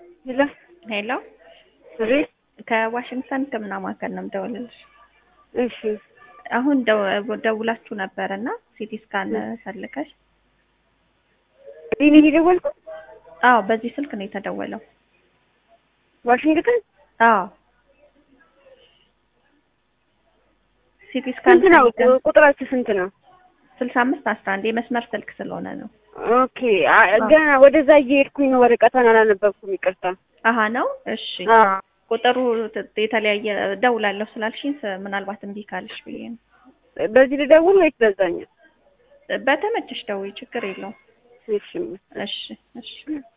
ሄሎ ሄሎ አቤት። ከዋሽንግተን ሕክምና ማዕከል ነው የምደውልልሽ። እሺ አሁን ደው- ደውላችሁ ነበር እና ሲቲ ስካን ፈልገሽ? እኔ ነኝ የደወልኩት? አዎ፣ በዚህ ስልክ ነው የተደወለው። ዋሽንግተን አዎ፣ ሲቲ ስካን ስንት ነው? ቁጥራችሁ ስንት ነው? ስልሳ አምስት አስራ አንድ የመስመር ስልክ ስለሆነ ነው። ኦኬ አ- ገና ወደዛ እየሄድኩኝ ነው። ወረቀቷን አላነበብኩም። ይቅርታ። አሀ ነው። እሺ አዎ ቁጥሩ ት- የተለያየ ደውላለሁ ስላልሽኝ ስ- ምናልባት እምቢ ካልሽ ብዬ ነው። በዚህ ልደውል ወይስ በዛኛው? በተመቸሽ ደውይ፣ ችግር የለውም። እሺ እሺ እሺ